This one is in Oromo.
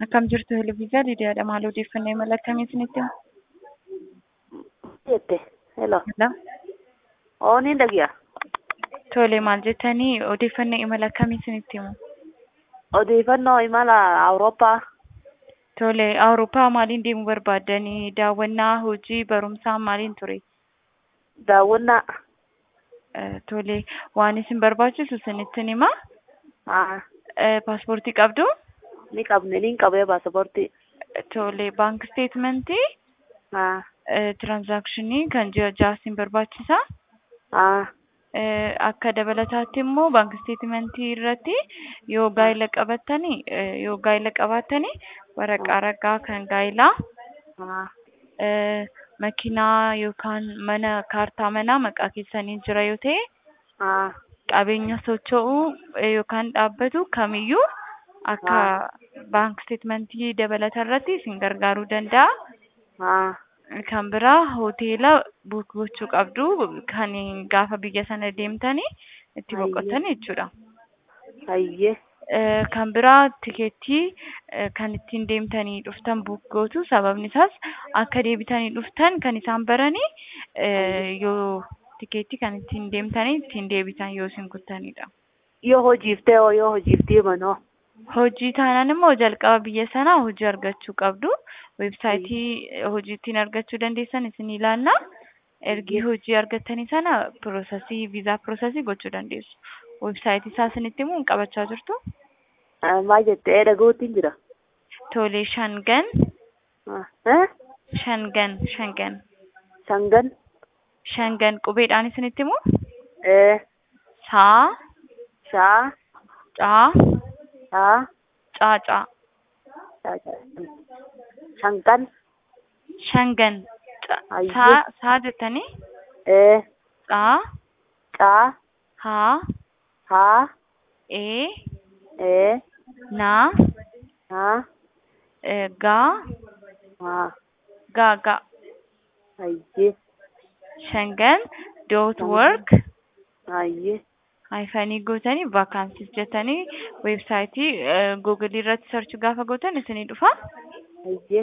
Akkam jirtu Hilibiisaa Lidiyaadha. Maal odeeffannoo imala akkamii isinitti himu? jette hello Hello? oo ni dhagiya Tole maal jettanii odeeffannoo imala akkamii isinitti himu? odeeffannoo imala awurooppaa Tole Awurooppaa maaliin deemuu barbaaddanii? Daawwannaa, hojii, barumsaa maaliin ture? daawwannaa Eh, Tole waan isin barbaachisu isinittin himaa? haa Eh, Paaspoortii qabdu? ni qabne ni qabee paasapoortii Tole baank steetmentii, haa tiraansaakshinii kan ji'a ja'a isin barbaachisa. haa Eh, akka dabalataatti immoo baank steetmentii irratti yoo gaayila qabattanii eh, yoo gaayila qabaattanii waraqaa ragaa kan gaayilaa haa eh, makiinaa yookaan mana kaartaa manaa maqaa keessaniin jira yoo ta'e haa qabeenya socho'uu eh, yookaan dhaabbatu kamiyyuu akka baank steetmentii dabalata irratti isin gargaaruu danda'a. haa kan biraa hoteela buuk gochuu qabdu kan gaafa biyya sana deemtanii itti Hayyee. boqotan jechuudha. hayyee Eh, Kan biraa tikeettii eh, kan ittiin deemtanii dhuftan buuk gootu sababni isaas akka deebitanii dhuftan kan isaan baranii eh, yoo tikeettii kan ittiin deemtanii ittiin deebitan yoo isin kuttanidha. yoo hojiif ta'e oo yoo hojiif deemanoo Hojii taanaan immoo jalqaba biyya sanaa hojii argachuu qabdu. Weebsaayitii hojii ittiin argachuu dandeessan isin ilaalla. Ergi hojii argattanii sana piroosesii viizaa piroosesii gochuu dandeessu. Weebsaayitii isaa isinitti himuun qabachaa jirtu. maal jette ee dhaga'uutiin jira Tole shangan haa eh? shangan shangan sangan shangan qubeedhaan isinitti himu ee saa shaa caa haa caa caa shaa shaa shankan shangan Ca- Hayyee. saa saa jettanii ee caa caa haa haa ee ee naa haa eh, gaa haa gaa gaa hayyee shangan doot work hayyee haifanii gootanii vaakaansis jettanii weebsaayitii googilii irratti sarchi gaafa gootan isinii dhufa. hayyee